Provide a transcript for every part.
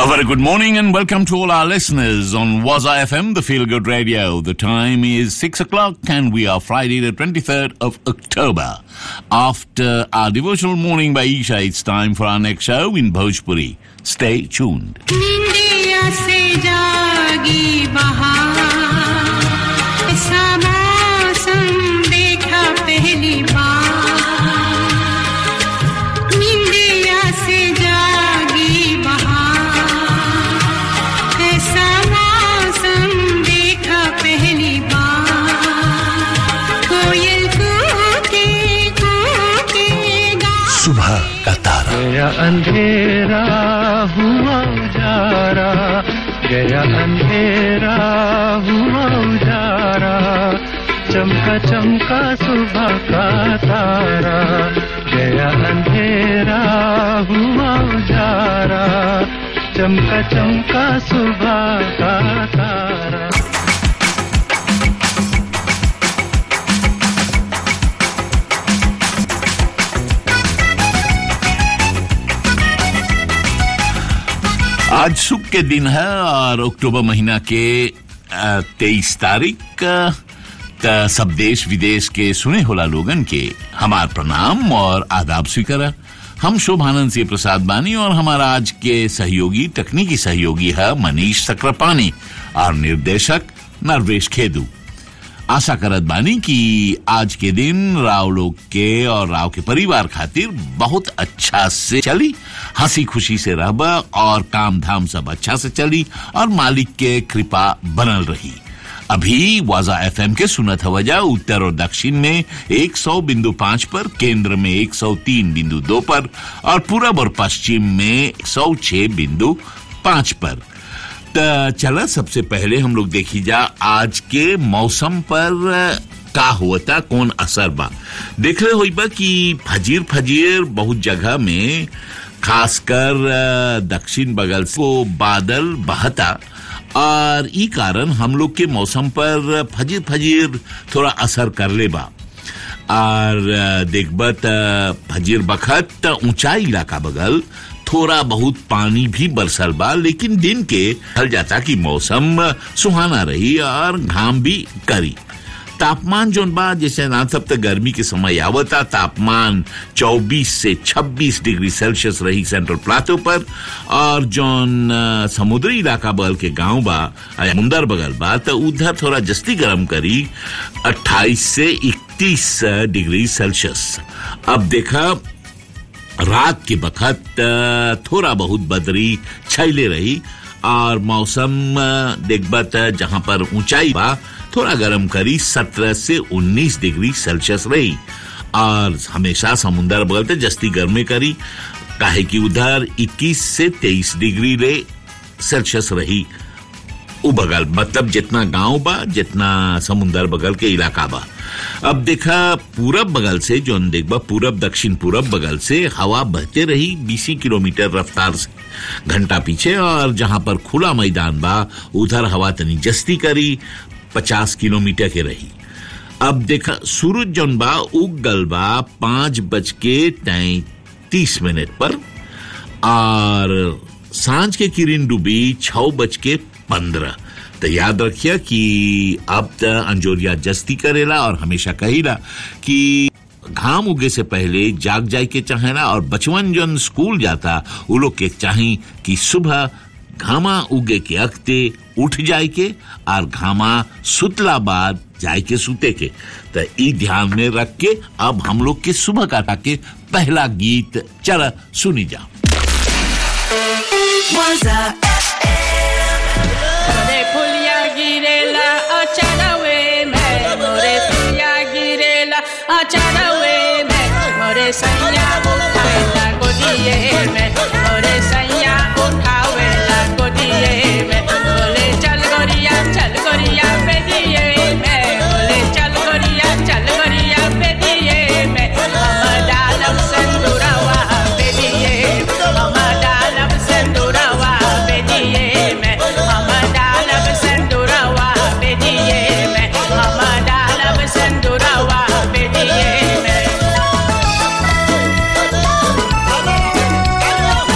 A very good morning and welcome to all our listeners on Waza FM, the Feel Good Radio. The time is 6 o'clock and we are Friday the 23rd of October. After our devotional morning by Isha, it's time for our next show in Bhojpuri. Stay tuned. निंदिया से जागी बहार ऐसा मौसम देखा पहली बार निंदिया से जागी बहार ऐसा मौसम देखा पहली बार कोयल कूके कूके गा सुबह का तारा गया अंधेरा हुआ उजारा गया अंधेरा हुआ उजारा चमका चमका सुबह का तारा गया अंधेरा हुआ उजारा चमका चमका सुबह का तारा आज सुख के दिन है और अक्टूबर महीना के तेईस तारीख अ, त सब देश विदेश के सुने होला लोगन के हमार प्रणाम और आदाब स्वीकार हम शोभानंद सिंह प्रसाद बानी और हमारा आज के सहयोगी तकनीकी सहयोगी है मनीष सक्रापानी और निर्देशक नरवेश खेदू आशा करत बानी कि आज के दिन राव लोग के और राव के परिवार खातिर बहुत अच्छा से चली हंसी खुशी से रहबा और काम धाम सब अच्छा से चली और मालिक के कृपा बनल रही अभी वाजा एफएम के सुनत हवजा उत्तर और दक्षिण में 100 बिंदु पाँच पर केंद्र में 103 बिंदु दो पर और पूरब और पश्चिम में 106 बिंदु पाँच पर त चला सबसे पहले हम लोग देखी जा आज के मौसम पर अ, का होता कौन असर बा देख रहे होई बा कि फजीर फजीर बहुत जगह में खासकर अ, दक्षिण बगल से वो बादल बहता और ई कारण हम लोग के मौसम पर फजीर फजीर थोड़ा असर कर ले बा और अ, देखबा त फजीर बखत त ऊंचाई इलाका बगल थोड़ा बहुत पानी भी बरसल बा लेकिन दिन के हल जाता कि मौसम सुहाना रही और घाम भी करी तापमान जोन बा जैसे ना सब तक गर्मी के समय आवता तापमान 24 से 26 डिग्री सेल्सियस रही सेंट्रल प्लाटो पर और जोन अ, समुद्री इलाका बगल के गांव बा अ, समुंदर बगल बा तो उधर थोड़ा जस्ती गर्म करी 28 से 31 डिग्री सेल्सियस अब देखा रात के बखत अ, थोड़ा बहुत बदरी छैले रही और मौसम अ, देखबा त जहां पर ऊंचाई बा थोड़ा गर्म करी 17 से 19 डिग्री सेल्सियस रही और हमेशा समुंदर बगल ते जस्ती गर्मे करी काहे कि उधर 21 से 23 डिग्री रे सेल्सियस रही उ बगल मतलब जितना गांव बा जितना समुंदर बगल के इलाका बा अब देखा पूरब बगल से जो देखबा पूरब दक्षिण पूरब बगल से हवा बहते रही 20 किलोमीटर रफ्तार से घंटा पीछे और जहां पर खुला मैदान बा उधर हवा तनी जस्ती करी 50 किलोमीटर के रही अब देखा सूरज जौन बा उग गल बा पांच बज के तैतीस मिनट पर और सांझ के किरण डूबी छह बज के पंद्रह तो याद रखिए कि अब त अंजोरिया जस्ती करेला और हमेशा कहीला कि घाम उगे से पहले जाग जाए के चाहेला और बचवन जन स्कूल जाता वो लोग के चाही कि सुबह घामा उगे के अख्ते उठ जाए के और घामा सुतला बाद जाए के सुते के तो ई ध्यान में रख के अब हम लोग के सुबह काटा के पहला गीत चल सुनी जा मोरे फुलिया गिरेला अचानवे में मोरे फुलिया गिरेला अचानवे में मोरे सैया उठावेला गोदिए में मोरे सैया उठावेला गोदिए में बोले चल गोरिया चल गोरिया पे दिए में बोले चल गोरिया चल गोरिया पे दिए में हम डालब संदूरवा पे दिए हम डालब संदूरवा पे दिए में हम डालब संदूरवा पे दिए में हम डालब संदूरवा पे दिए में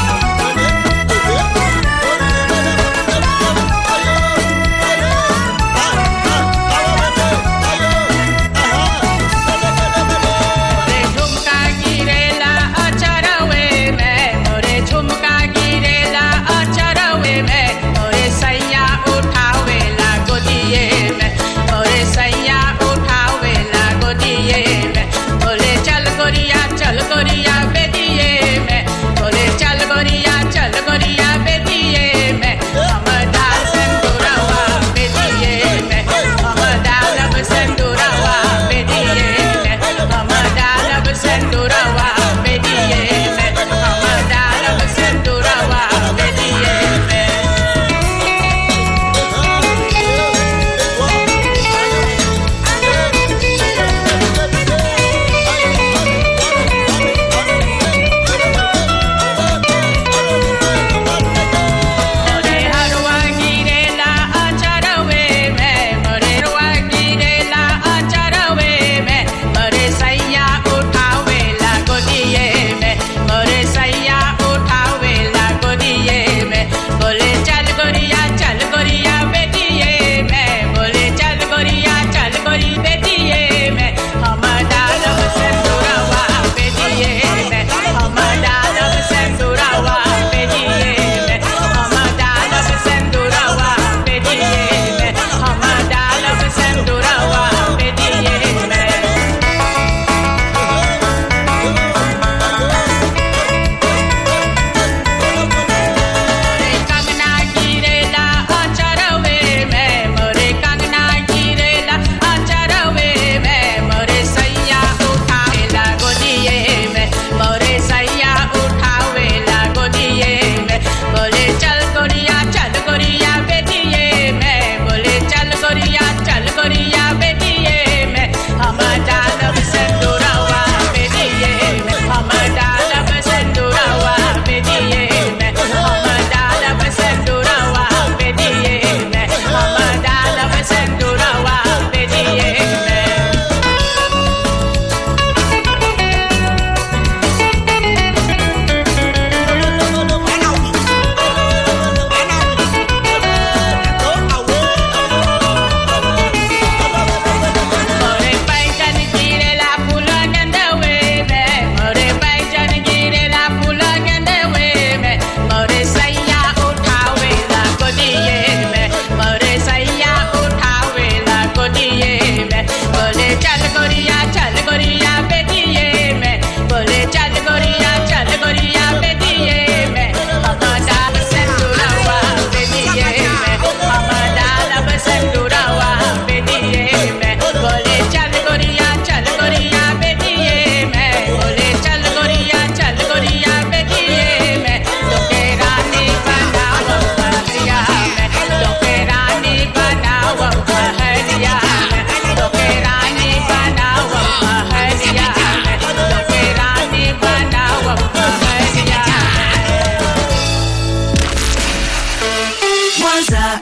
Waza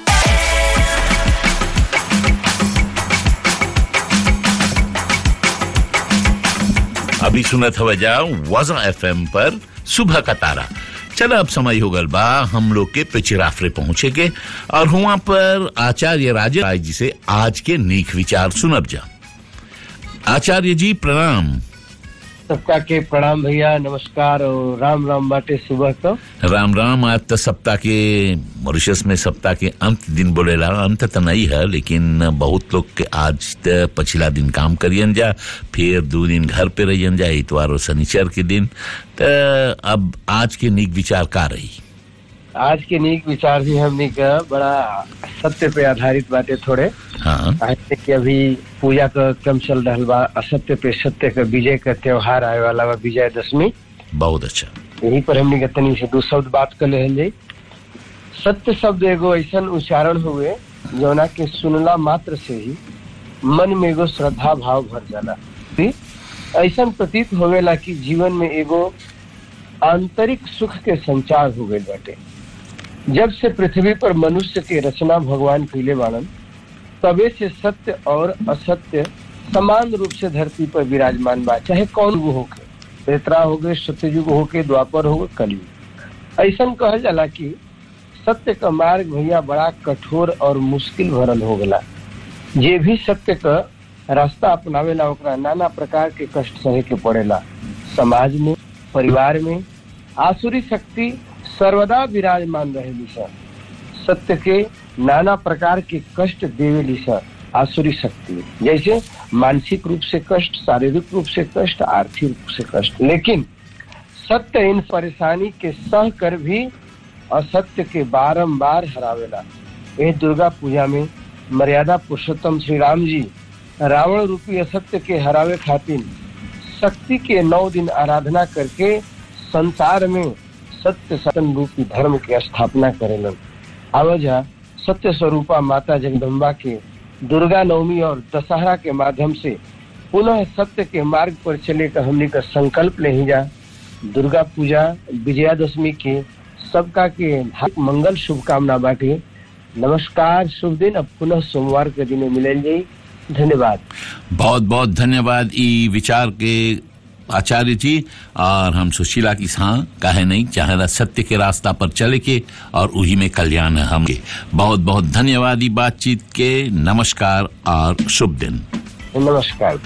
अभी सुनत हवा जाओ वजा एफ पर सुबह का तारा चलो अब समय हो गल बा हम लोग के पिचिराफरे पहुंचे के और हुआ पर आचार्य राजे राय जी से आज के नीक विचार सुनब जा आचार्य जी प्रणाम सबका के प्रणाम भैया नमस्कार और राम राम बाटे सुबह को राम राम आज तो सप्ताह के मॉरिशस में सप्ताह के अंत दिन बोलेला अंत तो नहीं है लेकिन बहुत लोग के आज त पछिला दिन काम करियन जा फिर दो दिन घर पे रहियन जा इतवार और शनिचर के दिन तो अब आज के नीक विचार का रही आज के नीक विचार भी हमने का बड़ा सत्य पे आधारित बाटे थोड़े हाँ आज कि अभी पूजा का क्रम चल रहा बा असत्य पे सत्य का विजय का त्योहार आए वाला बा विजय दशमी बहुत अच्छा यही पर हमने का तनी से दो शब्द बात कर ले जाई सत्य शब्द एगो ऐसा उच्चारण हुए जौना के सुनला मात्र से ही मन में एगो श्रद्धा भाव भर जाला भी ऐसा प्रतीत होवेला कि जीवन में एगो आंतरिक सुख के संचार हो गए बाटे जब से पृथ्वी पर मनुष्य के रचना भगवान पीले बाणन तबे से सत्य और असत्य समान रूप से धरती पर विराजमान बा चाहे कौन युग होके त्रेता हो गए सत्ययुग होके द्वापर हो गए कलयुग ऐसा कहल जाला कि सत्य का मार्ग भैया बड़ा कठोर और मुश्किल भरल हो गला जे भी सत्य का रास्ता अपनावेला ओकरा नाना प्रकार के कष्ट सहे के पड़ेला समाज में परिवार में आसुरी शक्ति सर्वदा विराजमान रहेली सर सत्य के नाना प्रकार के कष्ट देवेली सर आसुरी शक्ति जैसे मानसिक रूप से कष्ट शारीरिक रूप से कष्ट आर्थिक रूप से कष्ट लेकिन सत्य इन परेशानी के सह कर भी असत्य के बारंबार हरावेला यह दुर्गा पूजा में मर्यादा पुरुषोत्तम श्री राम जी रावण रूपी असत्य के हरावे खातिर शक्ति के नौ दिन आराधना करके संसार में सत्य सतन रूपी धर्म की स्थापना करेलन आवजा सत्य स्वरूपा माता जगदम्बा के दुर्गा नवमी और दशहरा के माध्यम से पुनः सत्य के मार्ग पर चले का हमने का संकल्प ले ही जा दुर्गा पूजा विजयादशमी के सबका के हार्दिक मंगल शुभकामना बाटे नमस्कार शुभ दिन अब पुनः सोमवार के दिन मिलेल जाई धन्यवाद बहुत बहुत धन्यवाद ई विचार के आचार्य जी और हम सुशीला की हाँ काहे नहीं चाहेला सत्य के रास्ता पर चले के और उही में कल्याण है हमके बहुत बहुत धन्यवाद ई बातचीत के नमस्कार और शुभ दिन नमस्कार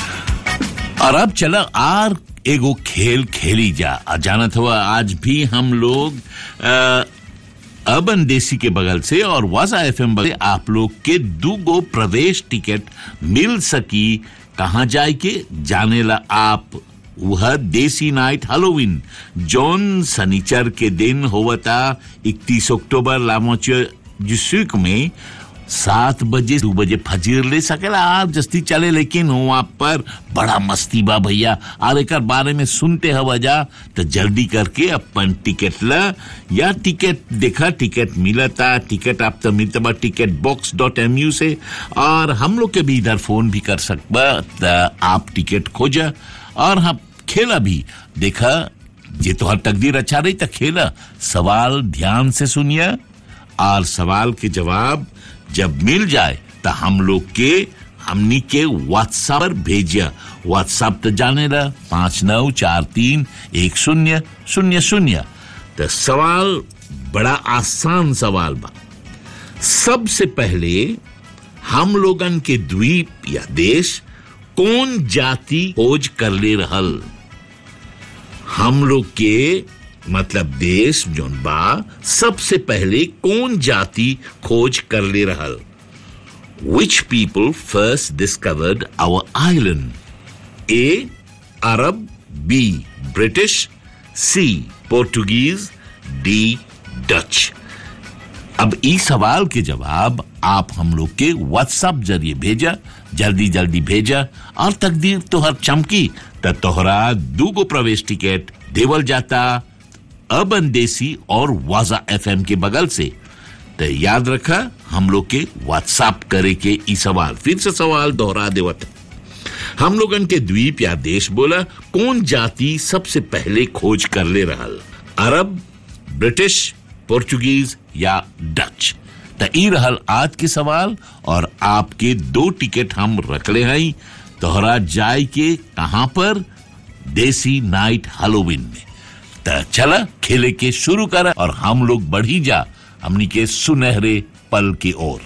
भैया और अब चला आर एगो खेल खेली जा आ जानत हुआ आज भी हम लोग अ, अर्बन देसी के बगल से और वाजा एफ एम बगल से आप लोग के दू गो प्रवेश टिकट मिल सकी कहाँ जाए के जाने ला आप वह देसी नाइट हेलोविन जौन सनीचर के दिन होवता 31 अक्टूबर लामोच जिसुक में सात बजे दो बजे फजीर ले सकेला आप जस्ती चले लेकिन वहां पर बड़ा मस्ती बा भैया और एक बारे में सुनते हवा जा तो जल्दी करके अपन टिकट ला या टिकट देखा टिकट मिलता टिकट आप तो मिलता बा ticket box dot M U से और हम लोग के भी इधर फोन भी कर सकबा तो आप टिकट खोजा और हम खेला भी देखा जे तोहर तकदीर अच्छा रही तो खेला सवाल ध्यान से सुनिए और सवाल के जवाब जब मिल जाए तो हम लोग के हमनी के व्हाट्सएप पर भेजिया व्हाट्सएप तो जाने ला पांच नौ चार तीन एक शून्य शून्य शून्य तो सवाल बड़ा आसान सवाल बा सबसे पहले हम लोगन के द्वीप या देश कौन जाति खोज कर ले रहल हम लोग के मतलब देश जोन बा सबसे पहले कौन जाति खोज कर ले रहल which people first discovered our island A Arab B British C Portuguese D Dutch अब इस सवाल के जवाब आप हम लोग के व्हाट्सएप जरिए भेजा जल्दी जल्दी भेजा और तकदीर तोहर चमकी त तोहरा दूगो प्रवेश टिकट देवल जाता अर्बन देसी और वाजा एफएम के बगल से तो याद रखा हम लोग के व्हाट्सएप करे के ई सवाल फिर से सवाल दोहरा देवत हम लोगन के द्वीप या देश बोला कौन जाति सबसे पहले खोज कर ले रहल अरब ब्रिटिश पोर्चुगीज या डच त ई रहल आज के सवाल और आपके दो टिकट हम रखले हई तोहरा जाय के कहां पर देसी नाइट हेलोविन में त चला खेले के शुरू कर और हम लोग बढ़ी जा हमनी के सुनहरे पल की ओर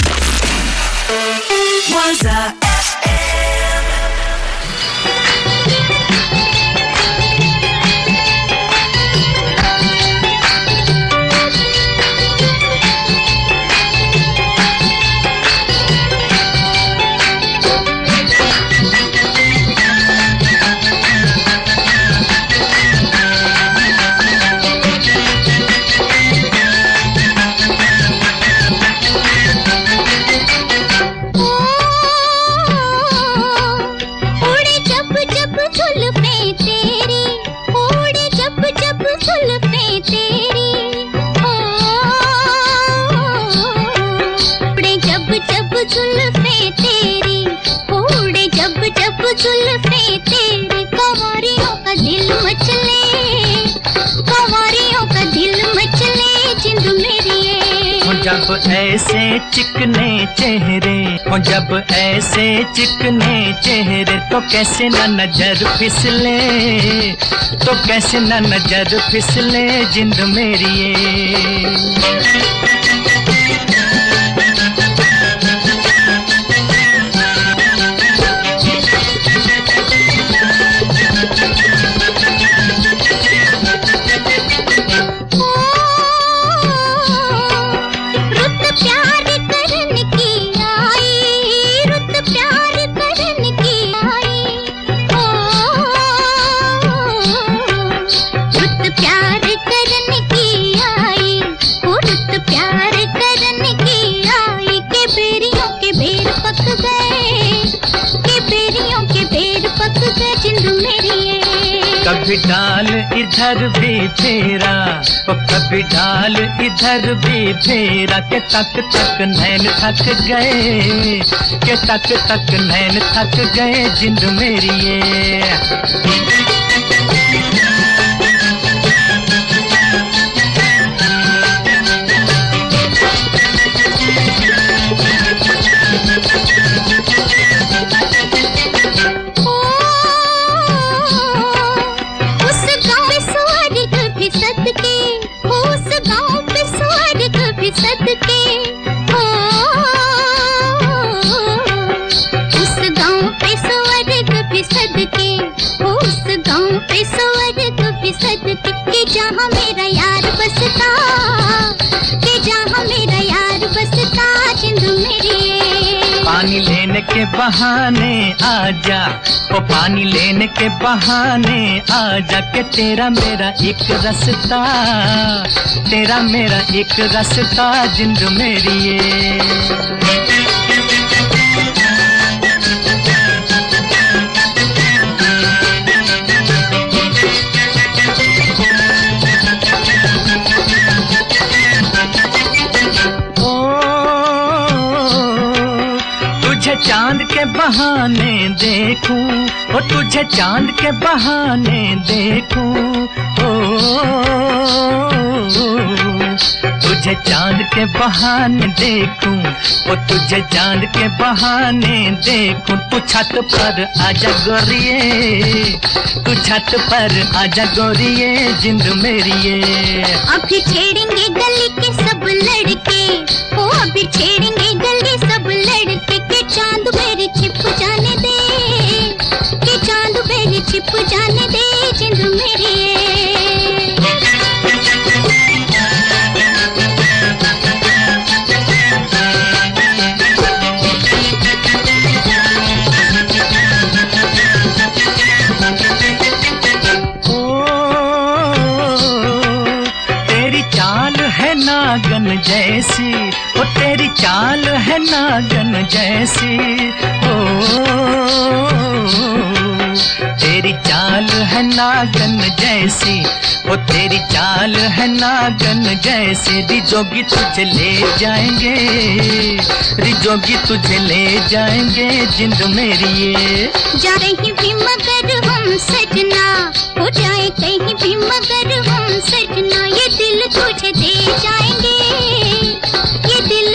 उड़े जब जब जुल्फे तेरी उड़े जब जब जुल्फे तेरी ओ उड़े जब जब जुल्फे तेरी उड़े जब जब जुल्फे तेरी कंवरियों का दिल मचले कंवरियों का दिल मचले जिंद मेरी ये। हो जब ऐसे चिकने चेहरे हो जब ऐसे चिकने चेहरे तो कैसे न नजर फिसले तो कैसे न नजर फिसले जिंद मेरी ये। रुत प्यार करने की आई रुत प्यार करने की आई ओ रुत प्यार करने की आई ओ रुत प्यार करने की आई के बेरियों के बेर पक गए के बेरियों के बेर पक गए जिंद मेरी ये। कभी डाल इधर भी फेरा ओ कभी डाल इधर भी फेरा के तक तक नैन थक गए के तक तक नैन थक गए जिंद मेरी ये उस गाँव पे स्वर्ग भी सदके उस गाँव पे स्वर्ग भी सदके ओ उस गाँव पे स्वर्ग भी सदके उस गाँव पे स्वर्ग भी सदके कि जहाँ मेरा यार बसता कि जहाँ मेरा यार बसता जिंद मेरी ये। पानी लेने के बहाने आजा ओ पानी लेने के बहाने आजा के तेरा मेरा एक रास्ता तेरा मेरा एक रास्ता जिंद मेरी ये ओ तुझे चांद के बहाने देखूं ओ तुझे चांद के बहाने देखूं ओ तुझे चांद के बहाने देखूं ओ तुझे चांद के बहाने देखूं तू छत पर आजा गोरिए तू छत पर आजा गोरिए जिंद मेरी ये अभी छेड़ेंगे गली के सब लड़के ओ अभी छेड़ेंगे गली सब लड़के के चांद मेरे छिप जाने दे के चांद मेरे छिप जाने दे जिंद मेरी ये। तेरी चाल है नागन जैसी ओ तेरी चाल है नागन जैसी ओ तेरी चाल है नागन जैसी ओ तेरी चाल है नागन जैसी रिजोगी तुझे ले जाएंगे रिजोगी तुझे ले जाएंगे जिंद मेरी ये जा रही भी मगर हम सजना हो जाए कहीं भी मगर हम सजना ये दिल तुझे दे जाएंगे ये दिल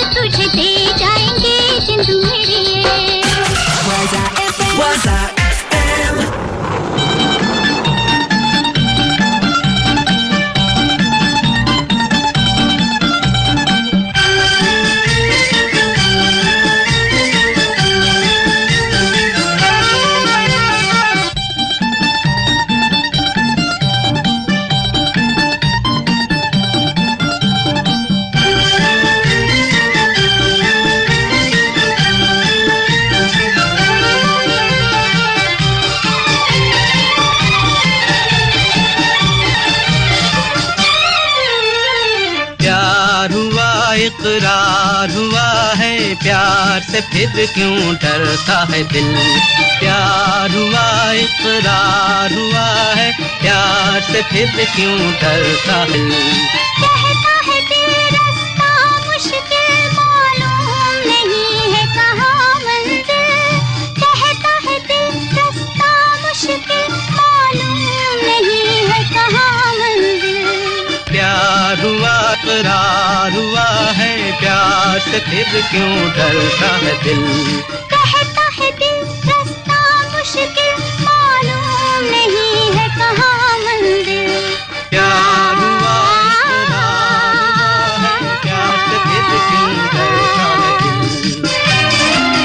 प्यार हुआ इकरार हुआ है प्यार से फिर क्यों डरता है दिल प्यार हुआ इकरार हुआ है प्यार से फिर क्यों डरता है दिल कहता है दिल रास्ता मुश्किल मालूम नहीं है कहाँ मंजिल कहता है दिल रास्ता मुश्किल मालूम नहीं है कहाँ मंजिल प्यार हुआ करार हुआ है प्यार से फिर क्यों डरता है दिल कहता है दिल रास्ता मुश्किल मालूम नहीं है कहाँ मंजिल प्यार हुआ करार हुआ है प्यार से फिर क्यों डरता है दिल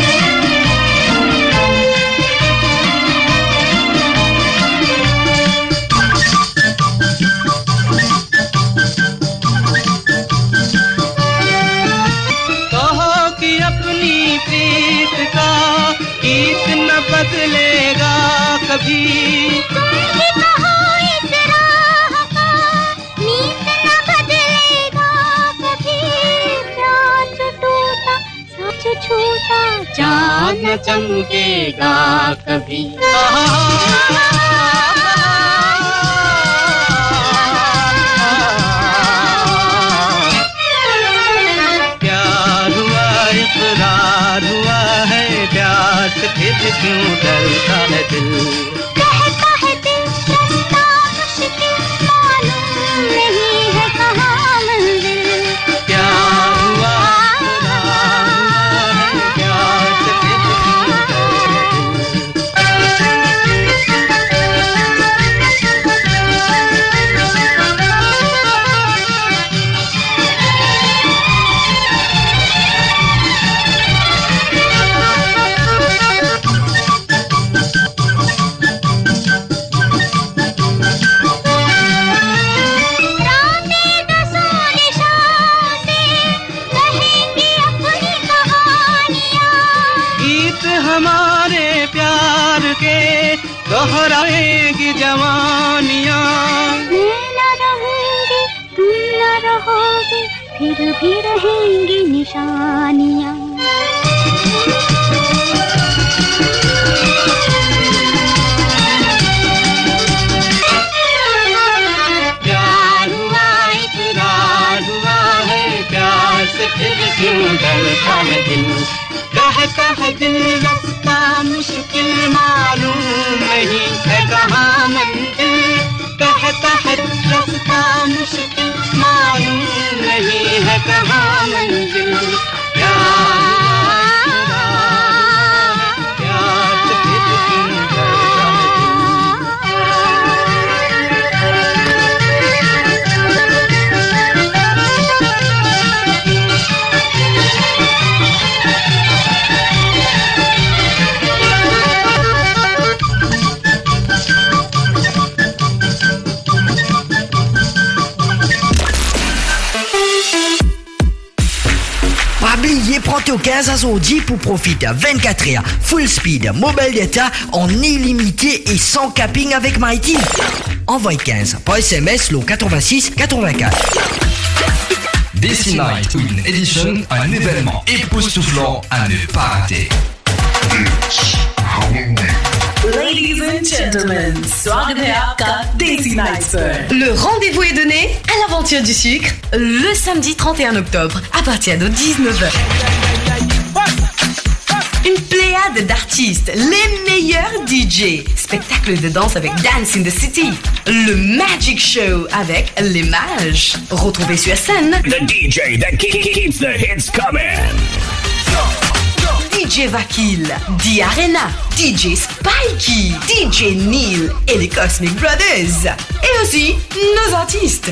कहो कि अपनी प्रीत का गीत न बदलेगा कभी तुम ही कहो इस राह का नीत न बदलेगा कभी प्यास टूटा सच छूटा चांद न चमकेगा कभी प्यार हुआ इकरार हुआ है प्यार से फिर क्यों डरता है दिल कहता है दिल रास्ता मुश्किल मालूम नहीं है कहाँ मंजिल प्यार हुआ इकरार हुआ है प्यार से फिर क्यों डरता है दिल रातें दसों निशान से कहेंगी अपनी कहानियाँ गीत हमारे प्यार के दोहराएगी जवानियाँ मैं न रहूंगी तुम न रहोगे फिर भी रहेंगी निशानियाँ प्यार हुआ इकरार हुआ है प्यार से फिर क्यों डरता है दिल कहता है दिल रास्ता मुश्किल मालूम नहीं है कहाँ मंजिल कहता है रास्ता मुश्किल मालूम नहीं है कहाँ मंजिल प्यार हुआ इकरार, प्यार से फिर क्यों डरता है दिल Pas oublier, prends au 15 à son 10 pour profiter 24 heures, full speed, mobile data en illimité et sans capping avec Mighty. Envoie 15 par SMS le 86 84. DC Night Win Edition, un événement époustouflant à ne pas rater. Ladies and gentlemen, स्वागत है आपका Daisy Nights पर। Le rendez-vous est donné à l'aventure du sucre le samedi 31 octobre à partir de 19h. Une pléiade d'artistes, les meilleurs DJ, spectacle de danse avec Dance in the City, le Magic Show avec les mages. Retrouvez sur scène The DJ that ke- ke- keeps the hits coming. DJ Vakil, D Arena, DJ Spikey, DJ Neil et les Cosmic Brothers. Et aussi nos artistes.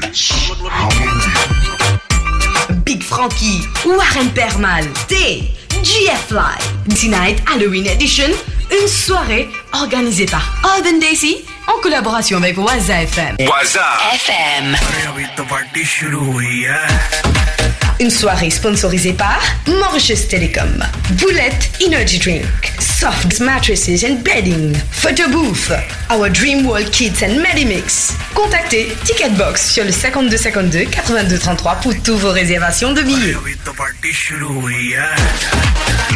Big Frankie, Warren Permal, T, GF Live, Tonight Halloween Edition, une soirée organisée par Urban Daisy en collaboration avec Waza FM. Waza. FM. अभी तो party शुरू हुई है Une soirée sponsorisée par Mauritius Telecom, Boulette Energy Drink, Soft Mattresses and Bedding, Photo Booth, Our Dream World Kids and Medimix. Contactez Ticketbox sur le 5252 82 33 pour toutes vos réservations de billets. तो party शुरू हुई है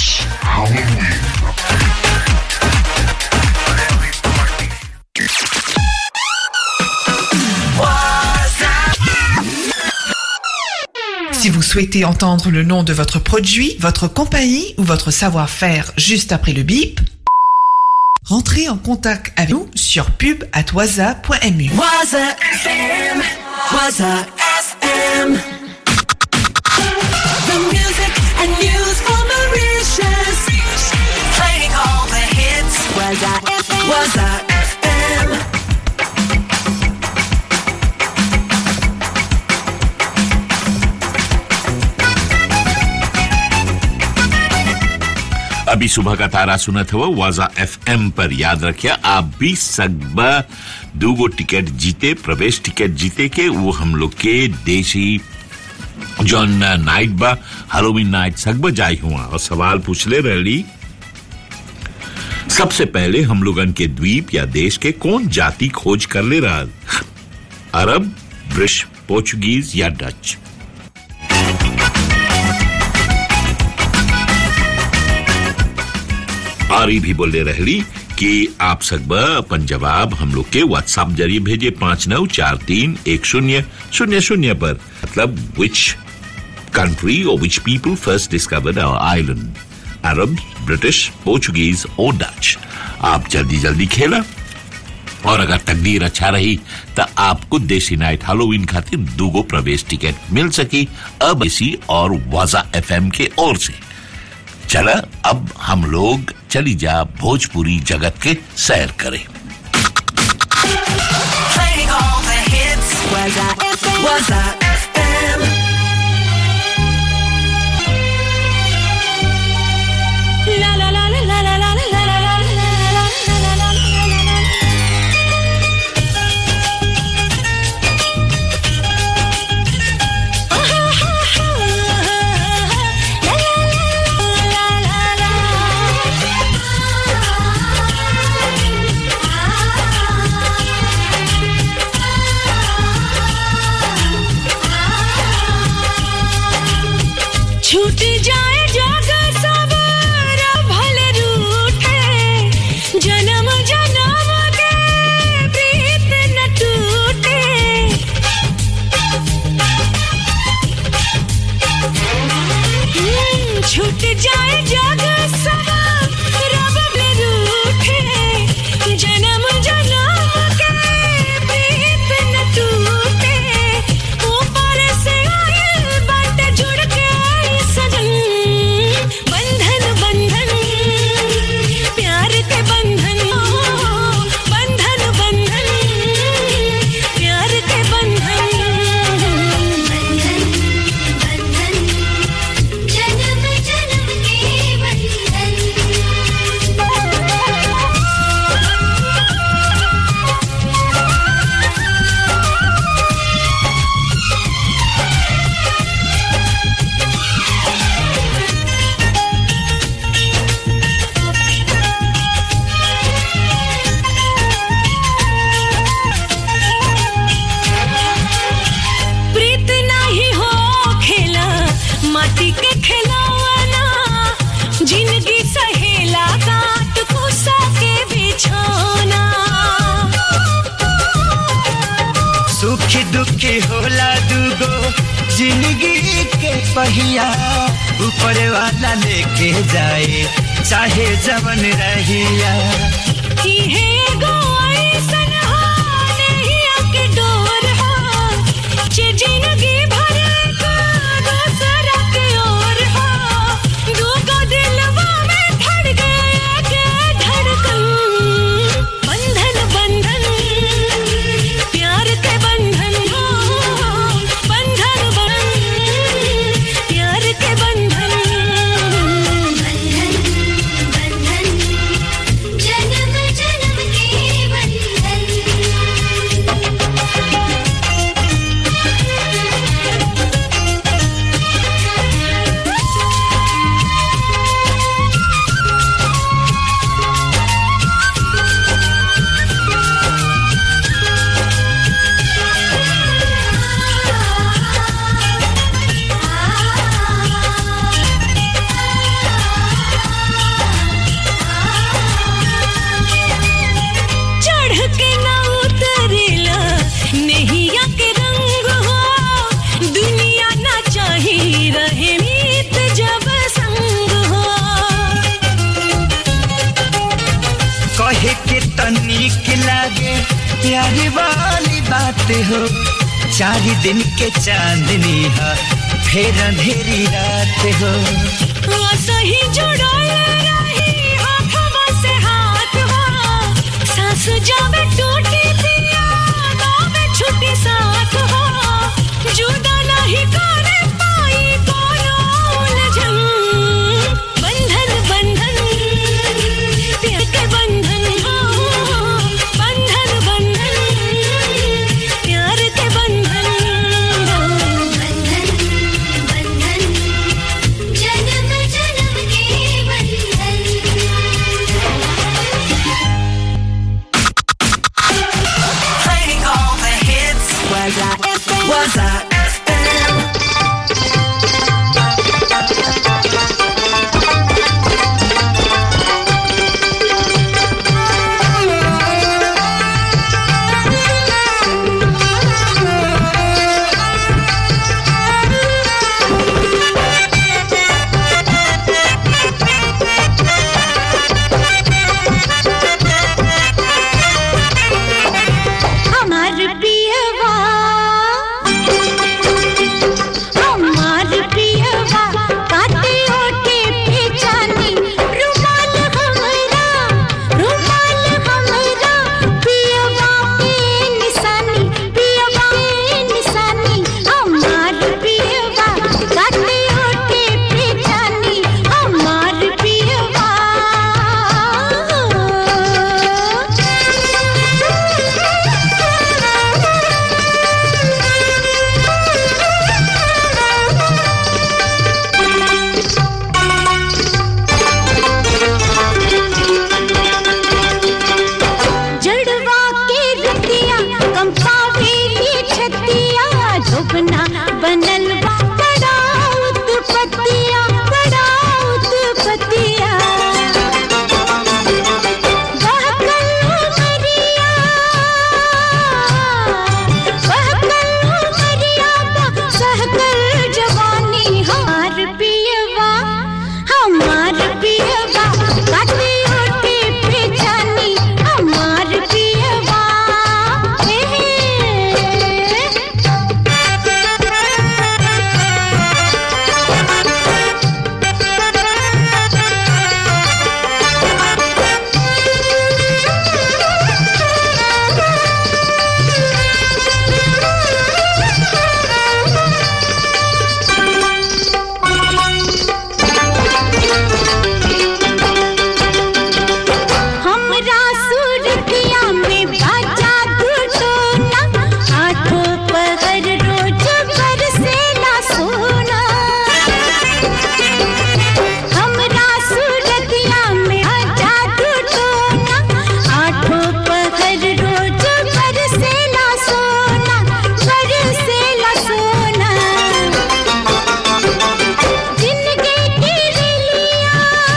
Si vous souhaitez entendre le nom de votre produit, votre compagnie ou votre savoir-faire juste après le bip, rentrez en contact avec nous sur pub@waza.mu. Waza FM, Waza FM. The music and news for Mauritius. Playing all the hits. Waza FM. Waza FM. अभी सुबह का तारा सुना था वो वाजा FM पर याद रखिए आप भी सगबा दूगो टिकट जीते प्रवेश टिकट जीते के वो हम लोग के देसी जौन नाइट बा हेलोवीन नाइट सगबा जाई हुआ और सवाल पूछ ले रही सबसे पहले हम लोगन के द्वीप या देश के कौन जाति खोज कर ले रहा अरब ब्रिश पोर्चुगीज या डच और ये भी बोले रहली कि आप सकबा अपन जवाब हम लोग के व्हाट्सएप जरिए भेजे पांच नौ चार तीन एक शून्य शून्य शून्य पर मतलब विच कंट्री और which people first discovered our island Arab British Portuguese और डच आप जल्दी जल्दी खेला और अगर तकदीर अच्छा रही तो आपको देसी नाइट हेलोवीन खातिर दूगो प्रवेश टिकट मिल सकी अब इसी और वाजा एफएम के ओर से चला अब हम लोग चली जा भोजपुरी जगत के सैर करें Playing all the hits. Waza FM. Waza FM. La la la la la la la la la la la la la la la छूट जाए जग सब भले रूठे जन्म जन्म के प्रीत न टूटे हम्म, छूट जाए जग सब भले रूठे जन्म जन्म के प्रीत न टूटे ऊपर से आए बात जुड़ के आई सजन बंधन बंधन प्यार के बंधन ओ, बंधन बंधन प्यार के बंधन बंधन बंधन जन्म जन्म के बंधन प्रीत नाही हो खेला माटी के खिलौना जिंदगी सहेला काट कुसा के बिछौना सुखी दुखी होला दूगो जिंदगी के पहिया ऊपर वाला लेके जाए चाहे जवन रहिया इहे एगो ऐसन हो नैया के डोर हो जे जिंदगी भर का दूसरा के ओर हो दूगो दिलवा में धड़ गया के धड़कन बंधन बंधन प्यार के बंधन हो बंधन बंधन प्यार के बंधन बंधन बंधन जन्म जन्म के लागे प्यारी वाली बात हो चार दिन के चांदनी है फिर अंधेरी रात हो सही जुड़ल रही हाथवा से हाथ हो सांस जावे टूटी पिया नावे छुट्टी साथ हो जुदा नहीं करे पाई कोनो उलझन बंधन बंधन प्यार के बंधन हो बंधन बंधन प्यार के बंधन बंधन बंधन जन्म जन्म के बंधन Playing all the hits. Was I FM? Was I FM? हमार पियवा हमार पियवा काटे ओटे पहचानी रुमाल हमरा रुमाल हमरा पियवा के निशानी पियवा के निशानी हमार पियवा काटे ओटे पहचानी हमार जड़वा के रतिया कंपावे की छतिया झोपना बनल बा बड़ा उत्पतिया बड़ा उत्पतिया बहकल उमरिया बहकल उमरिया बा सहकल जवानी हमार पियवा हमार पियवा काटे ओटे पहचानी हमार पियवा हे हमरा सूरतिया में बाजा घुटोना आठों पहर रोज बरसेला सोना हमरा सूरतिया में बाजा घुटोना आठों पहर रोज बरसेला सोना बरसेला सोना जिंदगी की रेलिया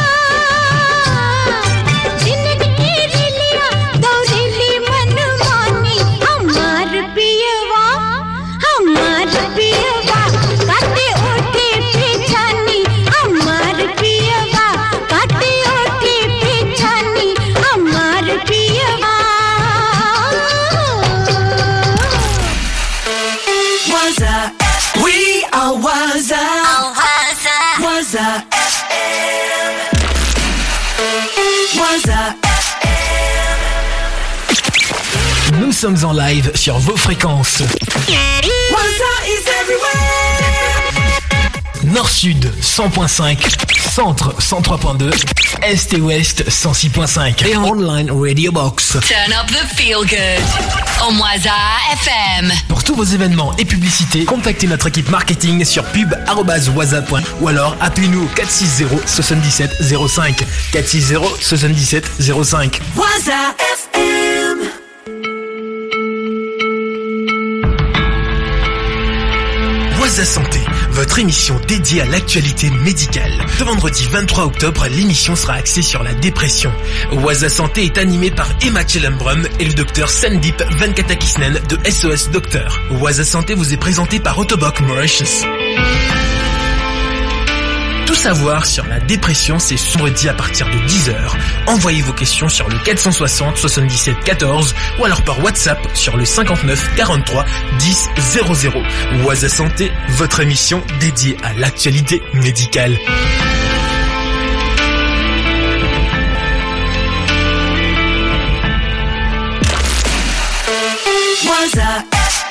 जिंदगी की रेलिया दौड़ेली मनमानी हमार पियवा हमार पियवा काटे ओठे पहचानी हमार पियवा काटे ओठे पहचानी हमार पियवा Was I? We are was I? Was I FM? Was I? Nous sommes en live sur vos fréquences. Was I is everywhere. Nord-Sud 100.5, Centre 103.2, Est et Ouest 106.5 et en online Radio Box. Turn up the feel good on Waza FM. Pour tous vos événements et publicités, contactez notre équipe marketing sur pub@waza.1 ou alors appelez-nous 460 77 05 460 77 05. Was I FM? Waza Santé, votre émission dédiée à l'actualité médicale. Ce vendredi 23 octobre, l'émission sera axée sur la dépression. Waza Santé est animée par Emma Chelembrum et le docteur Sandip Venkatakisnen de SOS Docteur. Waza Santé vous est présenté par Autoboc Mauritius. Tous savoir sur la dépression, c'est ce vendredi à partir de 10h. Envoyez vos questions sur le 460 77 14 ou alors par WhatsApp sur le 59 43 10 00. Oise Santé, votre émission dédiée à l'actualité médicale. Waza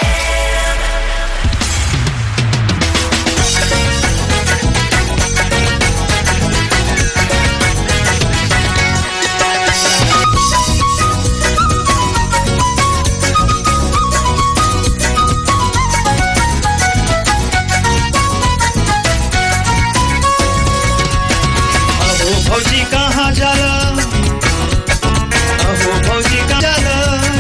अहो भौजी कहाँ जाला अहो भौजी कहाँ जाला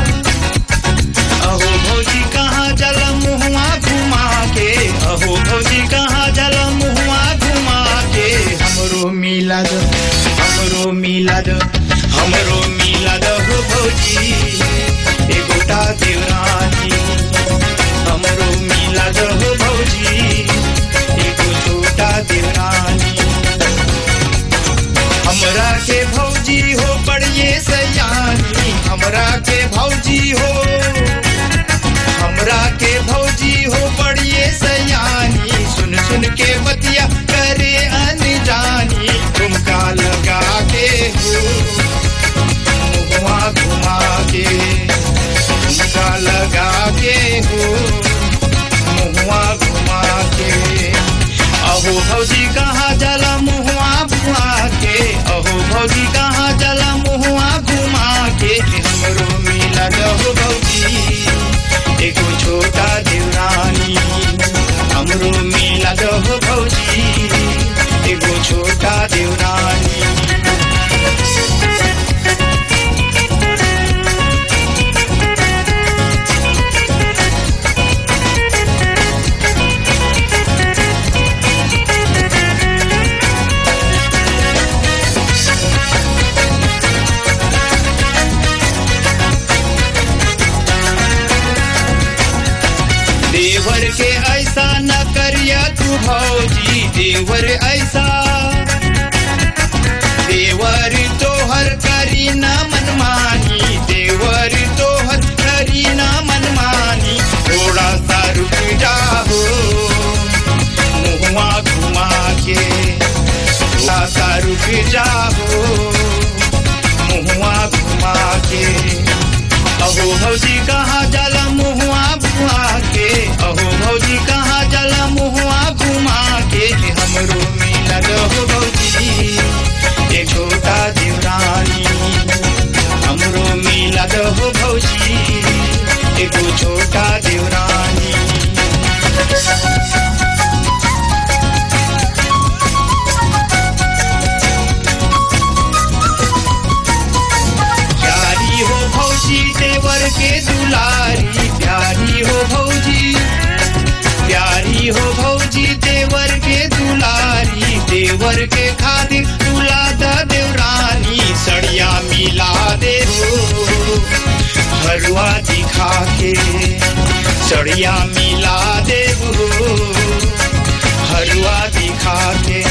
अहो भौजी कहाँ जाला मुहुआ घुमा के अहो भौजी कहाँ जाला मुहुआ घुमा के हमरो मिलाद हमरो मिलाद हमरो मिलाद हो भौजी एगोटा देवरानी हमरो मिलाद हो भौजी एगो छोटा देवरानी हमरा के भौजी हो बड़िए सयानी हमरा के भौजी हो हमरा के भौजी हो बड़िए सयानी सुन सुन के बतिया करे अनजानी तुमका लगा के हो मुहुआ घुमा के तुमका लगा के हो मुहुआ घुमा के अहो भौजी कहाँ जला मुहुआ घुमा के अहो भौजी कहाँ जला मुहुआ घुमा के हमरो मिला रहो भौजी एगो छोटा देवरानी हमरो मिला रहो भौजी एगो छोटा देवरानी देवर के ऐसा न करिया तू भौजी देवर ऐसा देवर तोहर करी न मनमानी देवर तोहर करी न मनमानी थोड़ा सा रुक जाओ मुहुआ घुमा के थोड़ा सा रुक जाओ मुहुआ घुमा के अहो भौजी कहाँ जाला मुहुआ घुमा के अहो भौजी कहाँ जाला मुहुआ घुमा के हमरो मिला रहो भौजी एक छोटा देवरानी हमरो मिला रहो भौजी एगो छोटा देवरानी प्यारी हो भौजी देवर के दुलारी प्यारी हो भौजी प्यारी हो भौजी देवर के दुलारी देवर के खातिर दुला द देवरानी सड़िया मिला दे हो हरुआ दिखा के सड़िया मिला दे हो हरुआ दिखा के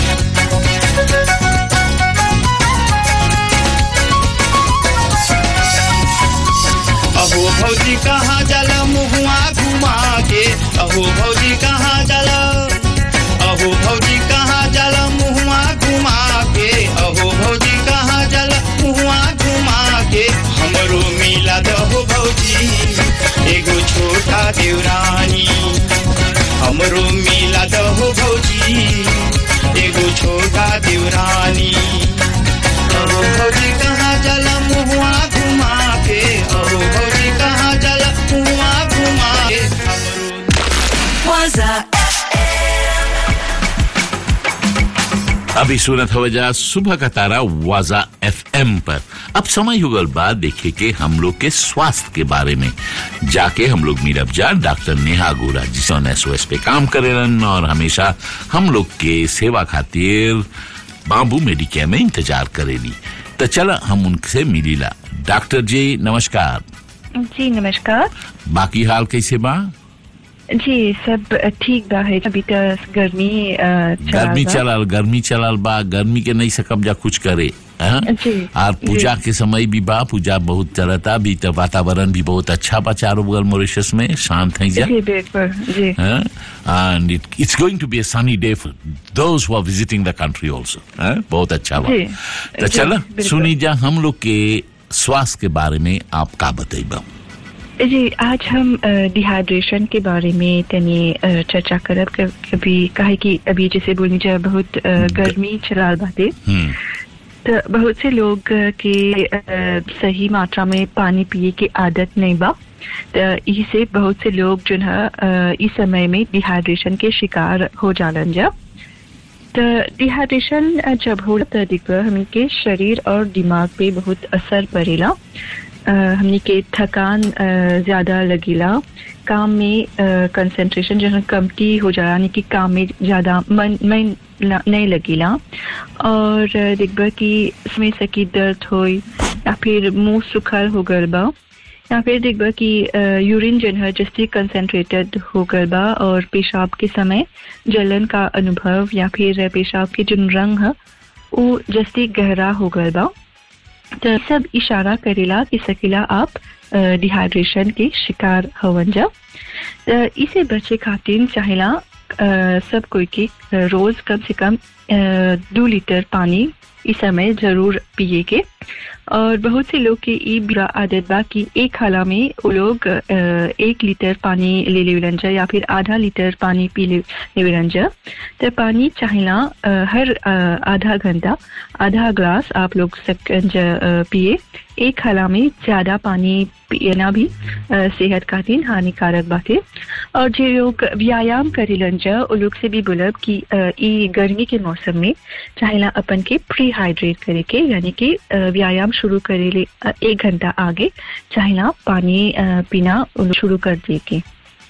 अहो भौजी कहाँ जल मुहुआ घुमा के अहो भौजी कहाँ जल अहो भौजी कहाँ जल मुहुआ घुमा के अहो भौजी कहाँ जल मुहुआ घुमा के हमरो मिला दहो भौजी एगो छोटा देवरानी हमरो मिला दहो भौजी एगो छोटा देवरानी अहो भौजी कहाँ जल मुहुआ घुमा के अहो भौजी कहाँ जल मुहुआ घुमा के Waza अभी सुनत हो जा सुबह का तारा वाजा एफएम पर अब समय युगल बाद देखे के हम लोग के स्वास्थ्य के बारे में जाके हम लोग मीरब जा डॉक्टर नेहा गोरा जिसों एसओएस पे काम करेलन और हमेशा हम लोग के सेवा खातिर बाबू मेडिकेयर में इंतजार करेली तो चला हम उनसे मिलीला डॉक्टर जी नमस्कार जी नमस्कार बाकी हाल कैसे बा जी सब ठीक बा है अभी तो गर्मी अ, चला गर्मी बा। चलाल गर्मी चलाल बा गर्मी के नहीं सकब जा कुछ करे हाँ? जी, और पूजा जी। के समय भी बा पूजा बहुत चलता भी तो वातावरण भी बहुत अच्छा बा चारों बगल मॉरिशस में शांत है जा जी बिल्कुल जी Huh? and it, it's going to be a sunny day for those who are visiting the country also. huh? बहुत अच्छा बा जी, तो जी, चलो बिल्कुल। सुनी जा हम लोग के स्वास्थ्य के बारे में आप का बताइबा जी आज हम डिहाइड्रेशन के बारे में तनी अ, चर्चा करब क- कभी काहे कि अभी जैसे बोलनी जा बहुत अ, गर्मी चलाल बाटे हम्म तो बहुत से लोग अ, के अ, सही मात्रा में पानी पिए की आदत नहीं बा तो इसी से बहुत से लोग जो है अ, इस समय में डिहाइड्रेशन के शिकार हो जालन जा तो डिहाइड्रेशन अ, जब हो तो देखो हमन के शरीर और दिमाग पे बहुत असर पड़ेला अ, हमनी के थकान अ, ज्यादा लगेला काम में कंसंट्रेशन जो है कमती हो जाला यानी कि काम में ज्यादा मन मन ल- नहीं लगेला और अ, देखबा कि इसमें सकी दर्द होई या फिर मुंह सुखल हो गल बा या फिर देखबा कि यूरिन जन है जस्ती कंसंट्रेटेड हो गल बा और पेशाब के समय जलन का अनुभव या फिर पेशाब के जो रंग है वो जस्ती गहरा हो गल बा तो सब इशारा करेला कि सकेला आप डिहाइड्रेशन के शिकार हवन जा तो इसे बचे खातिर चाहेला अ, सब कोई के अ, रोज कम से कम अ, दो लीटर पानी इस समय जरूर पिए के और बहुत से लोग की ई बुरा आदत बा कि एक हाला में वो लोग अ, एक लीटर पानी ले लेवलन जा या फिर आधा लीटर पानी पी ले लेवलन जा तो पानी चाहेला अ, हर अ, आधा घंटा आधा ग्लास आप लोग सकंज अ, पिए एक हाला में ज्यादा पानी पीना भी अ, सेहत खातिर हानिकारक बाटे और जो लोग व्यायाम करेलन जा वो लोग से भी बोलब कि अ, ई गर्मी के मौसम में चाहेला अपन के प्री हाइड्रेट करे के यानी कि अ, व्यायाम शुरू करे ले अ, एक घंटा आगे चाहेला पानी अ, पीना वो लोग शुरू कर दे के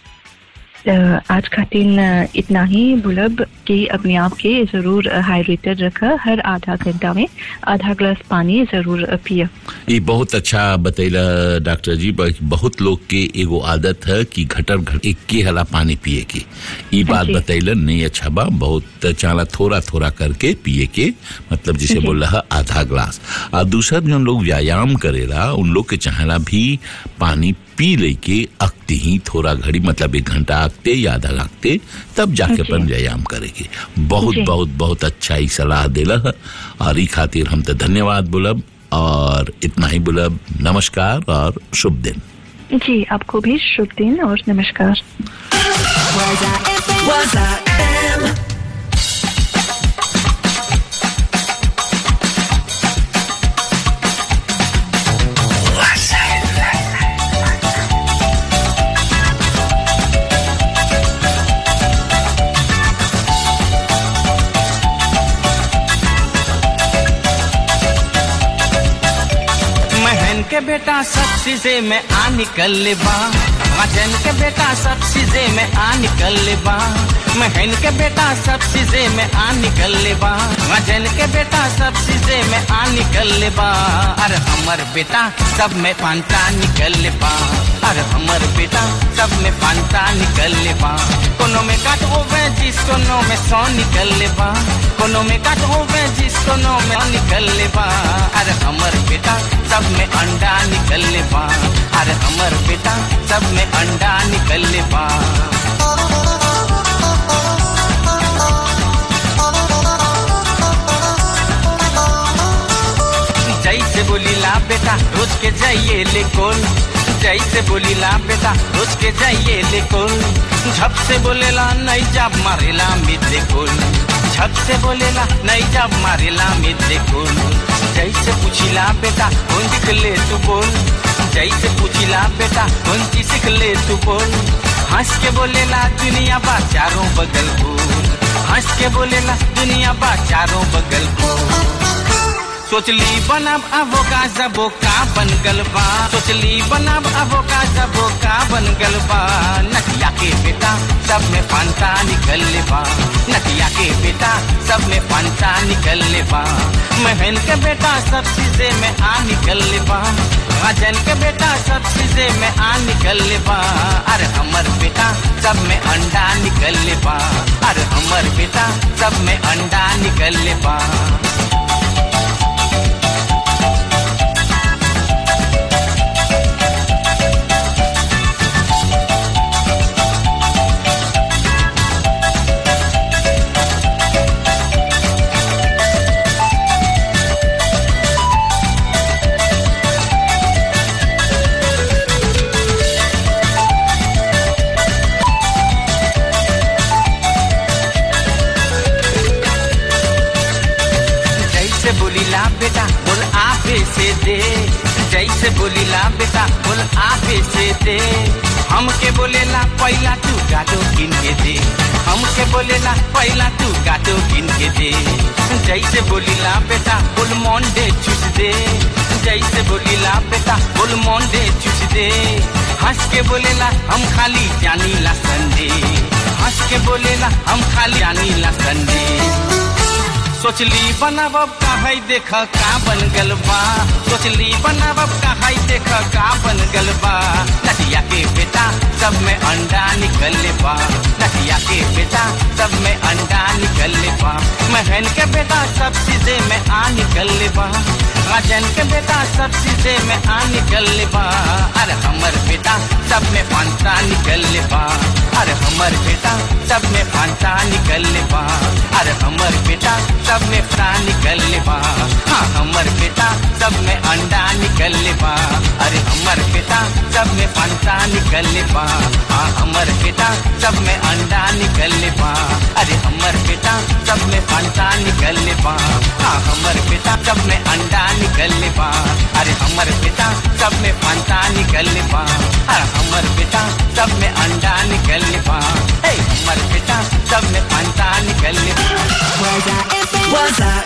अ, आज खातिर अ, इतना ही बुलब कि अपने आप के जरूर हाइड्रेटेड रखा हर आधा घंटा में आधा ग्लास पानी जरूर अ, पिया ये बहुत अच्छा बतैला डॉक्टर जी ब- बहुत लोग के एगो आदत है कि घटर घट एक के हला पानी पिए के ये बात जी। बतैला नहीं अच्छा बा बहुत चाला थोड़ा थोड़ा करके पिए के मतलब जिसे जी। बोल रहा आधा ग्लास और दूसरा जो लोग व्यायाम करेला उन लोग के चाहेला भी पानी पी लेके अकते ही थोड़ा घड़ी मतलब एक घंटा अकते या आधा अकते तब जाके जी। अपन व्यायाम करेगे बहुत जी। बहुत बहुत अच्छा ही सलाह देला है और ई खातिर हम तो धन्यवाद बोलब और इतना ही बोलब नमस्कार और शुभ दिन जी आपको भी शुभ दिन और नमस्कार Was I am? महन के बेटा सब चीजें में आ निकल ले बा मजन के बेटा सब चीजें में आ निकल ले बा महन के बेटा सब चीजें में आ निकल ले बा मजन के बेटा सब चीजें में आ निकल ले बा अरे हमर बेटा सब में पांता निकल ले बा अरे हमर बेटा सब में पांता निकल ले बा कोनो में काट होवे जिस कोनो में सौ निकल ले बा कोनो में काट होवे जिस कोनो में सौ निकल ले बा अरे हमर बेटा सब में अंडा निकल ले बा अरे हमर बेटा सब में अंडा निकल ले बा जैसे बोली ला बेटा रोज के जाइए ले कोल जैसे बोली ला बेटा रोज के जाइए ले कोल झप से बोलेला नहीं जाब मारेला मिले कोल झप से बोलेला नहीं जाब मारेला मिले कोल जैसे पूछिला बेटा कौन दिख ले तू बोल जैसे पूछिला बेटा कौन सी सीख ले तू बोल हंस के बोलेला दुनिया बा चारों बगल को हंस के बोलेला दुनिया बा चारों बगल को सोचली बनाब अबो का जबो का बन गल बा सोचली बनाब अबो का जबो का बन गल बा नकिया के बेटा सब में फंता निकल ले बा नकिया के बेटा सब में फंता निकल ले बा महन के बेटा सब चीजें में आ निकल ले बा राजन के बेटा सब चीजें में आ निकल बा अरे हमर बेटा सब में अंडा निकल बा अरे हमर बेटा सब में अंडा निकल बा जैसे बोलीला बेटा बोल आपे से दे जैसे बोलीला बेटा बोल आपे से दे हमके बोलेला पहला तू गाटो गिन के दे हमके बोलेला पहला तू गाटो गिन के दे जैसे बोलीला बेटा बोल मोंडे चुस दे जैसे बोलीला बेटा बोल मोंडे चुस दे हंस के बोलेला हम खाली जानी ला संडे हंस के बोलेला हम खाली जानी ला संडे सोचली बनावब का है देख का बन गल बा सोचली बनावब का है देख का बन गल बा नदिया के बेटा सब में अंडा निकल बा नदिया के बेटा सब में अंडा निकल बा महन के बेटा सब चीजें में आ निकल बा राजन के बेटा सब चीजें में आ निकल बा अरे हमर बेटा सब में फांता निकल बा अरे हमर बेटा सब में फांता निकल बा अरे हमर बेटा सब में फटा निकल बा हाँ हमर बेटा सब में अंडा निकल बा अरे हमर बेटा सब में फंता निकल बा हाँ हमर बेटा सब में अंडा निकल बा अरे हमर बेटा सब में फंता निकल बा हाँ हमर बेटा सब में अंडा निकल बा अरे हमर बेटा सब में फंता निकल बा अरे हमर बेटा सब में अंडा निकल बा हे हमर बेटा सब में फंता निकल Waza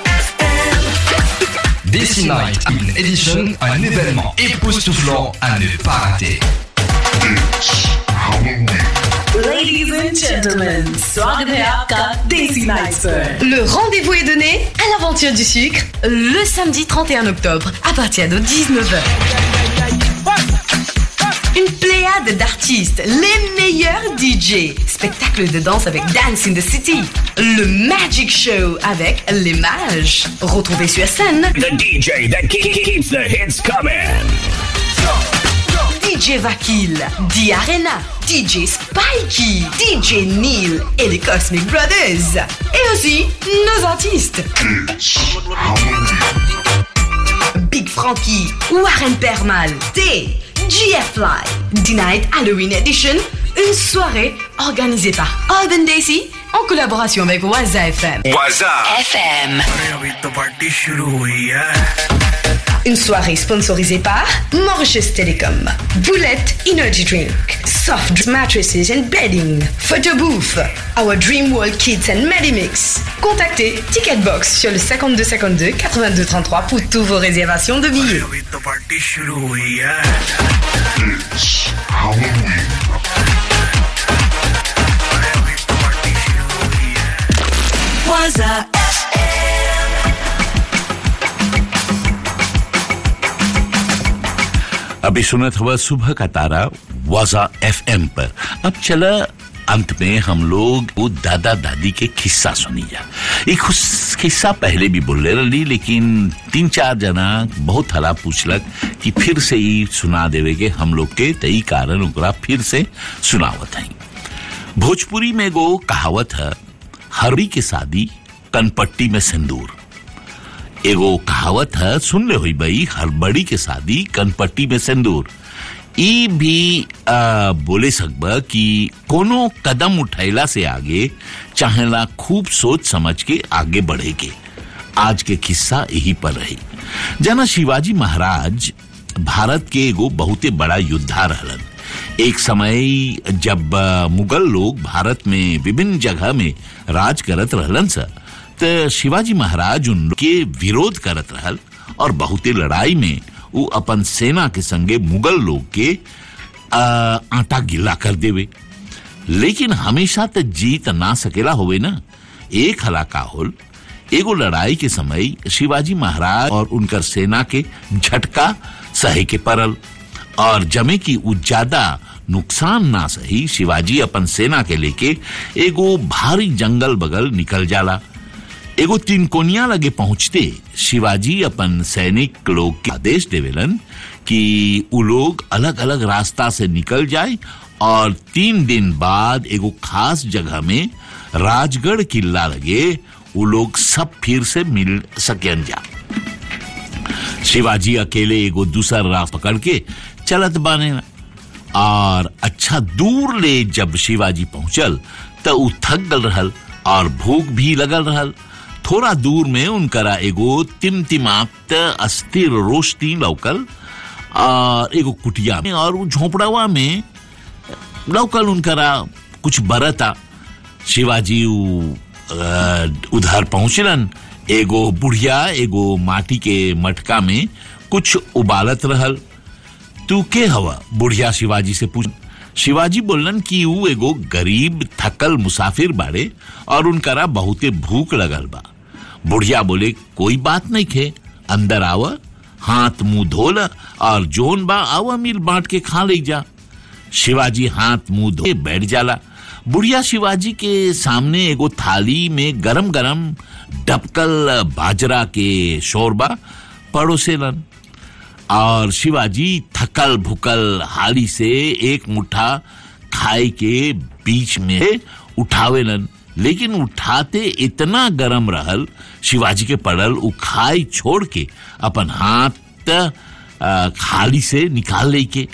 Desi Night, une édition, un événement époustouflant à ne pas rater. Ladies and gentlemen, स्वागत है आपका देसी नाइट पर Le rendez-vous est donné à l'aventure du sucre le samedi 31 octobre à partir de 19h. Une pléiade d'artistes, les meilleurs DJ, spectacle de danse avec Dance in the City, le Magic Show avec les mages. Retrouvez sur scène The DJ that ke- keeps the hits coming. DJ Vakil, D Arena, DJ Spikey, DJ Neil et les Cosmic Brothers. Et aussi nos artistes. Big Frankie, Warren Permal, T, GF Live, D-Night Halloween Edition, une soirée organisée par Urban Daisy en collaboration avec Waza FM. Waza FM. अरे अभी तो party शुरू हुई है Une soirée sponsorisée par Mauritius Telecom, Boulette Energy Drink, Soft Drinks Mattresses and Bedding, Photo Booth, Our Dream World Kids and Medimix. Contactez Ticketbox sur le 52 52 82 33 pour toutes vos réservations de billets. अभी तो party शुरू हुई है Waza अभी सुनत हुआ सुबह का तारा वाजा एफएम पर अब चला अंत में हम लोग वो दादा दादी के किस्सा सुनी जा एक खुस- किस्सा पहले भी बोले रही लेकिन तीन चार जना बहुत हला पूछलक कि फिर से ही सुना देवे के हम लोग के तई कारण ओकरा फिर से सुनावत है भोजपुरी में एगो कहावत है हरड़ी के शादी कनपट्टी में सिंदूर एगो कहावत है सुन ले हुई भाई हड़बड़ी के शादी कनपट्टी में सिंदूर ई भी आ, बोले सकबा कि कोनो कदम उठैला से आगे चाहेला खूब सोच समझ के आगे बढ़े के आज के किस्सा यही पर रही जना शिवाजी महाराज भारत के एगो बहुते बड़ा योद्धा रहलन एक समय जब आ, मुगल लोग भारत में विभिन्न जगह में राज करत रहलन सा त शिवाजी महाराज उनके विरोध करत रहल और बहुते लड़ाई में वो अपन सेना के संगे मुगल लोग के आ, आटा गिला कर देवे लेकिन हमेशा त जीत ना सकेला होवे ना एक हलाका होल एगो लड़ाई के समय शिवाजी महाराज और उनकर सेना के झटका सहे के परल और जमे की उ ज्यादा नुकसान ना सही शिवाजी अपन सेना के लेके एगो भारी जंगल बगल निकल जाला एगो तीन कोनिया लगे पहुंचते शिवाजी अपन सैनिक लोग के आदेश देवेलन कि उ लोग अलग अलग रास्ता से निकल जाए और तीन दिन बाद एगो खास जगह में राजगढ़ किला लगे उ लोग सब फिर से मिल सकन जा शिवाजी अकेले एगो दूसर राह पकड़ के चलत बाने और अच्छा दूर ले जब शिवाजी पहुंचल त उ थक गल रहल और भूख भी लगल रहल थोड़ा दूर में उनकरा एगो तिमतिमात अस्थिर रोशनी लौकल और एगो कुटिया में और उ झोपड़ावा में लौकल उनकरा कुछ बरता शिवाजी उ, अ, उधर पहुंचलन एगो बुढ़िया एगो माटी के मटका में कुछ उबालत रहल तू के हवा बुढ़िया शिवाजी से पूछ शिवाजी बोलन कि ऊ एगो गरीब थकल मुसाफिर बाड़े और उनकरा बहुते भूख लगल बा बुढ़िया बोले कोई बात नहीं खे अंदर आव हाथ मुंह धोल और जोन बा आवा मिल बांट के खा ले जा शिवाजी हाथ मुंह धो के बैठ जाला बुढ़िया शिवाजी के सामने एगो थाली में गरम गरम डबकल बाजरा के शोरबा पड़ोसेलन और शिवाजी थकल भुकल हाली से एक मुट्ठा खाए के बीच में उठावेलन लेकिन उठाते इतना गरम रहल शिवाजी के पड़ल उ खाई छोड़ के अपन हाथ अ, खाली से निकाल ले के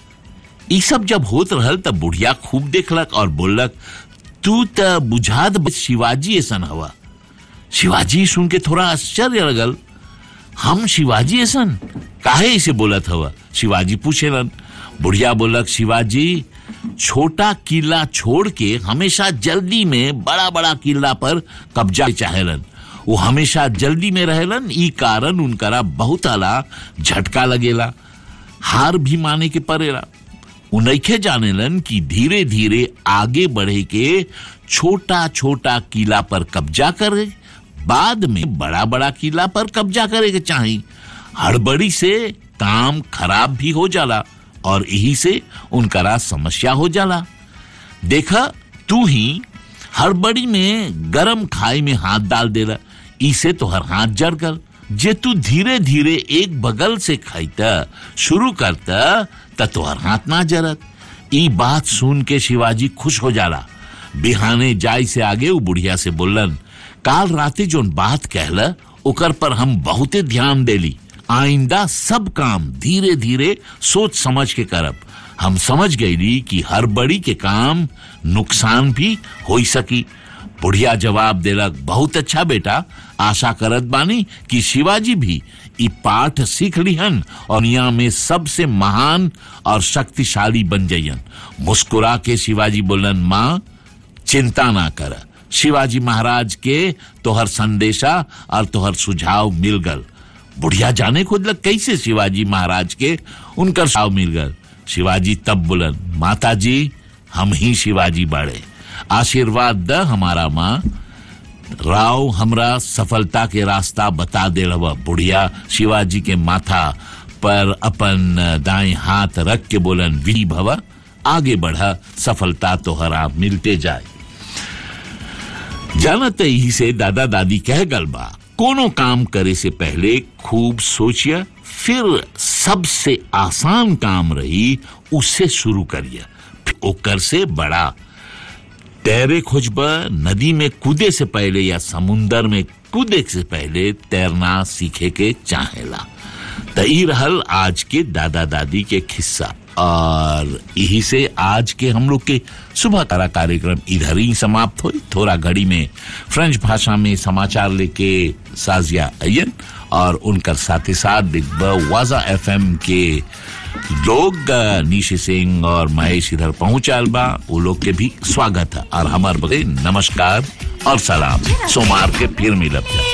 ई सब जब होत रहल तब बुढ़िया खूब देखलक और बोललक तू त बुझात बा शिवाजी ऐसन हवा शिवाजी सुन के थोड़ा आश्चर्य लगल हम शिवाजी ऐसन काहे इसे बोलत हवा शिवाजी पूछेलन बुढ़िया बोलक शिवाजी छोटा किला छोड़ के हमेशा जल्दी में बड़ा बड़ा किला पर कब्जा चाहेलन वो हमेशा जल्दी में रहेलन ई कारण उनकरा बहुत आला झटका लगेला हार भी माने के पड़ेला उनखे जानेलन कि धीरे धीरे आगे बढ़े के छोटा छोटा किला पर कब्जा करे बाद में बड़ा बड़ा किला पर कब्जा करे के चाही हड़बड़ी से काम खराब भी हो जाला और यही से उनकरा समस्या हो जाला देखा तू ही हड़बड़ी में गरम खाई में हाथ डाल देला इसे तो हर हाथ जड़ गल जे तू धीरे धीरे एक बगल से खाइता शुरू करता त तोहर हाथ ना जरत ई बात सुन के शिवाजी खुश हो जाला बिहाने जाय से आगे वो बुढ़िया से बोलन काल राते जोन बात कहला ओकर पर हम बहुते ध्यान देली आइंदा सब काम धीरे धीरे सोच समझ के करब हम समझ गईली कि हर बड़ी के काम नुकसान भी हो सकी बुढ़िया जवाब देलक बहुत अच्छा बेटा आशा करत बानी कि शिवाजी भी ई पाठ सीख लिहन और दुनिया में सबसे महान और शक्तिशाली बन जइयन मुस्कुरा के शिवाजी बोलन माँ चिंता ना कर शिवाजी महाराज के तोहर संदेशा और तोहर सुझाव मिल गल बुढ़िया जाने खुदलक कैसे शिवाजी महाराज के उनकर सुझाव मिल गल शिवाजी तब बोलन माता जी हम ही शिवाजी बाड़े आशीर्वाद द हमारा माँ राव हमरा सफलता के रास्ता बता दे रहा बुढ़िया शिवाजी के माथा पर अपन दाएं हाथ रख के बोलन वी भव आगे बढ़ा सफलता तोहरा मिलते जाए जानत ही से दादा दादी कह गल बा कोनो काम करे से पहले खूब सोचिया फिर सबसे आसान काम रही उससे शुरू करिए फिर ओकर से बड़ा तैरे खोजब नदी में कूदे से पहले या समुंदर में कूदे से पहले तैरना सीखे के चाहेला त ई रहल आज के दादा दादी के किस्सा और यही से आज के हम लोग के सुबह तारा कार्यक्रम इधर ही समाप्त हुई थोड़ा घड़ी में फ्रेंच भाषा में समाचार लेके साजिया अयन और उनकर साथ ही साथ दिग्ब वाजा एफएम के लोग अ, निशी सिंह और महेश इधर पहुंचाल बा वो लोग के भी स्वागत है और हमार बगे नमस्कार और सलाम सोमवार के फिर मिलब जा।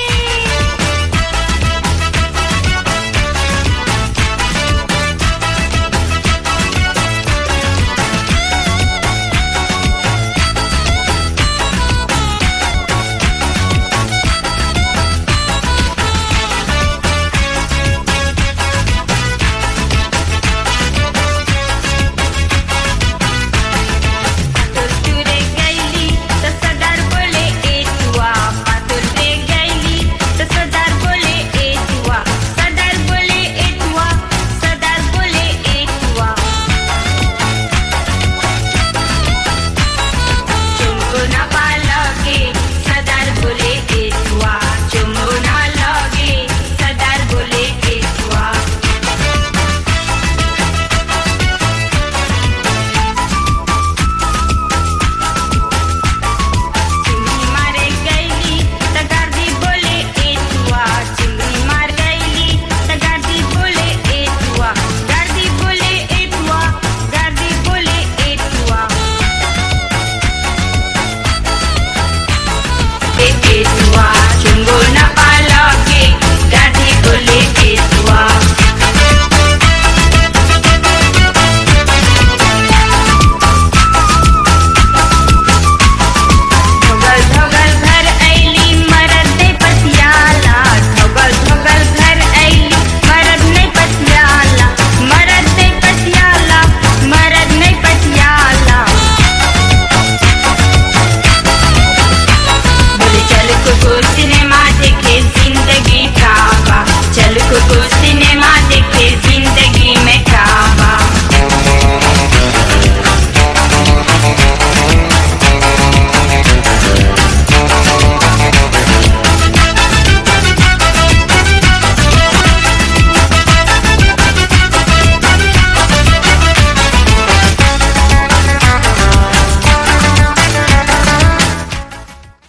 सिनेमा देखे जिंदगी का बा चल कुकु